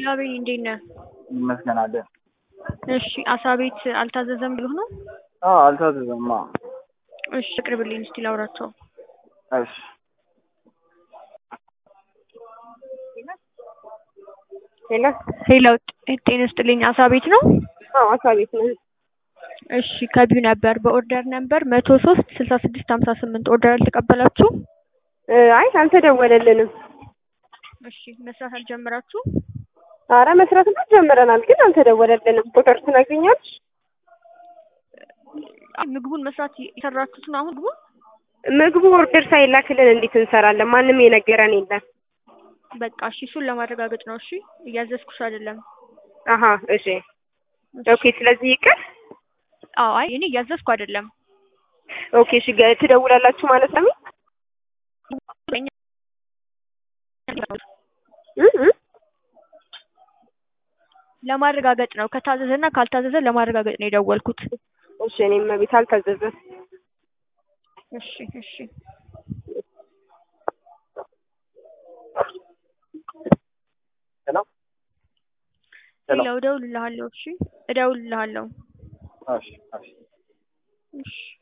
ሄሎ አቤል እንዴት ነህ? ይመስገን አለ። እሺ አሳ ቤት አልታዘዘም ብሎህ ነው? አዎ አልታዘዘም። አዎ እሺ አቅርብልኝ እስቲ ላውራቸው። እሺ ሄሎ ሄሎ ጤና ይስጥልኝ አሳ ቤት ነው? አዎ አሳ ቤት ነው። እሺ ከቢው ነበር በኦርደር ነበር መቶ ሶስት ስልሳ ስድስት ሀምሳ ስምንት ኦርደር አልተቀበላችሁም? እ አይ አልተደወለልንም። እሺ መስራት አልጀመራችሁም? አረ መስራትማ ጀምረናል፣ ግን አልተደወለልንም። ቁጥር ትነግሪኛለሽ? ምግቡን መስራት የሰራችሁት ነው አሁን ምግቡን? ምግቡ ኦርደር ሳይላክልን እንዴት እንሰራለን? ማንም የነገረን የለም። በቃ እሺ እሱን ለማረጋገጥ ነው። እሺ እያዘዝኩሽ አይደለም። አሀ እሺ ኦኬ። ስለዚህ ይቅር። አዎ አይ እኔ እያዘዝኩ አይደለም። ኦኬ እሺ ገ- ትደውላላችሁ ማለት ነው? እ እ ለማረጋገጥ ነው። ከታዘዘና ካልታዘዘ ለማረጋገጥ ነው የደወልኩት። እሺ እኔም ቤት አልታዘዘም። እሺ እሺ ሄሎ ሄሎ ሌላው እደውልልሃለሁ። እሺ እደውልልሃለሁ። እሺ እሺ እሺ